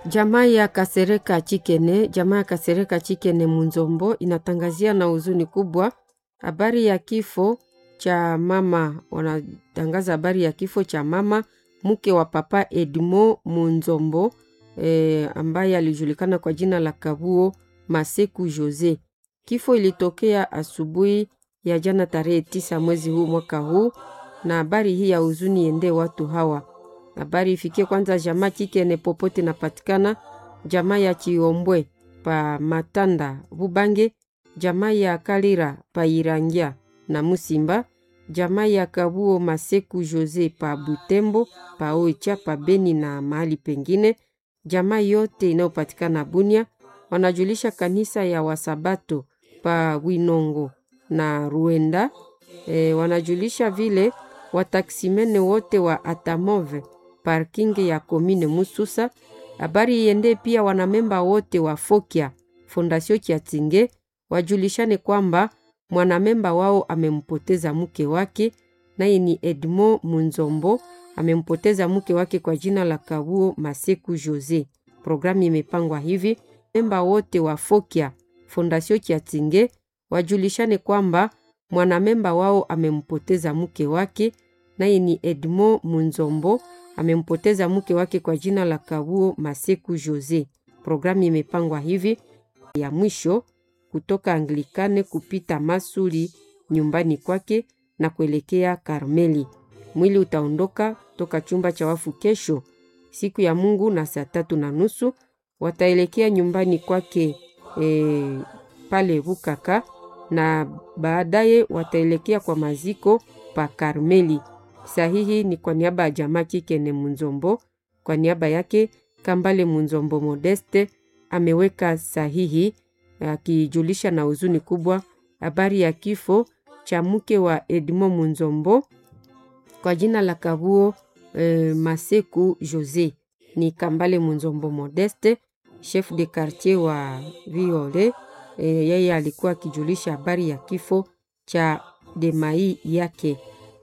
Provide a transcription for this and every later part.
Jamaa ya Kasereka Chikene, jamaa ya Kasereka Chikene Munzombo inatangazia na huzuni kubwa habari ya kifo cha mama. Wanatangaza habari ya kifo cha mama mke wa papa Edmo Munzombo e, ambaye alijulikana kwa jina la Kabuo Maseku Jose. Kifo ilitokea asubuhi ya jana tarehe tisa mwezi huu mwaka huu, na habari hii ya huzuni ende watu hawa habari ifikie kwanza jamaa Chikene popote napatikana, jamaa ya Chiombwe pa Matanda Bubange, jamaa ya Kalira pa Irangia na Musimba, jamaa ya Kabuo Maseku Jose pa Butembo pa Oicha pa Beni na mahali pengine, jamaa yote inayopatikana Bunia. Wanajulisha kanisa ya Wasabato pa Winongo na Ruenda. E, wanajulisha vile wataksimene wote wa Atamove parking ya komine Mususa. Habari iende pia wanamemba wote wa Fokia Fondasio Kiatinge wajulishane kwamba mwanamemba wao amempoteza mke wake, naye ni Edmo Munzombo, amempoteza mke wake kwa jina la Kabuo Maseku Jose. Programu imepangwa hivi: memba wote wa Fokia Fondasio Kiatinge wajulishane kwamba mwanamemba wao amempoteza mke wake, naye ni Edmo Munzombo amempoteza mke wake kwa jina la Kabuo Maseku Jose. Programu imepangwa hivi: ya mwisho kutoka Anglikane kupita Masuli nyumbani kwake na kuelekea Karmeli. Mwili utaondoka toka chumba cha wafu kesho siku ya Mungu na saa tatu na nusu wataelekea nyumbani kwake e, pale Bukaka na baadaye wataelekea kwa maziko pa Karmeli. Sahihi ni kwa niaba ya jamaa Chikene Munzombo, kwa niaba yake Kambale Munzombo Modeste ameweka sahihi akijulisha na huzuni kubwa habari ya kifo cha mke wa Edmo Munzombo kwa jina la Kabuo e, Maseku Jose. Ni Kambale Munzombo Modeste, chef de quartier wa Viole. E, yeye alikuwa akijulisha habari ya kifo cha demai yake.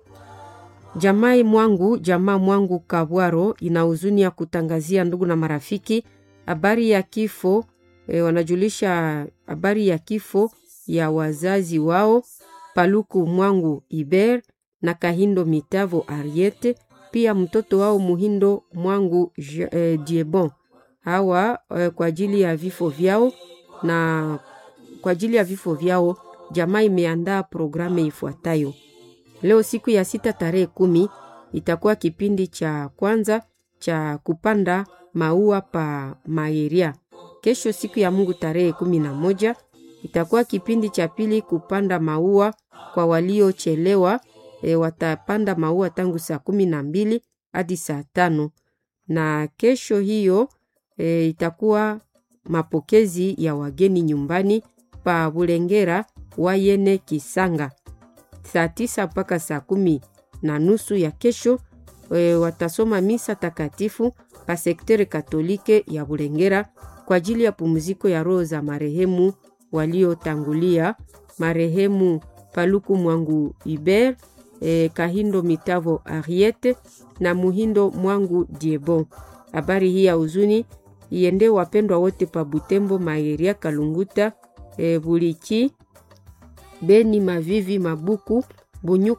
Jamai mwangu jamaa mwangu Kabwaro ina huzuni ya kutangazia ndugu na marafiki habari ya kifo e, wanajulisha habari ya kifo ya wazazi wao Paluku mwangu Iber na Kahindo Mitavo Ariete, pia mtoto wao Muhindo mwangu e, Diebon hawa e, kwa ajili ya vifo vyao na kwa ajili ya vifo vyao jamaa imeandaa programu ifuatayo. Leo siku ya sita tarehe kumi itakuwa kipindi cha kwanza cha kupanda maua pa Maeria. Kesho siku ya Mungu tarehe kumi na moja itakuwa kipindi cha pili kupanda maua kwa waliochelewa. E, watapanda maua tangu saa kumi na mbili hadi saa tano na kesho hiyo e, itakuwa mapokezi ya wageni nyumbani pa Bulengera Wayene Kisanga saa tisa mpaka saa kumi na nusu ya kesho. E, watasoma misa takatifu pa sektere katolike ya Bulengera kwa ajili ya pumziko ya roho za marehemu waliotangulia, marehemu Paluku Mwangu Iber, e, Kahindo Mitavo Ariete na Muhindo Mwangu Diebon. Habari hii ya huzuni iende wapendwa wote pa Butembo, Maeria, Kalunguta, e, Bulichi, Beni, Mavivi, Mabuku, Bunyuka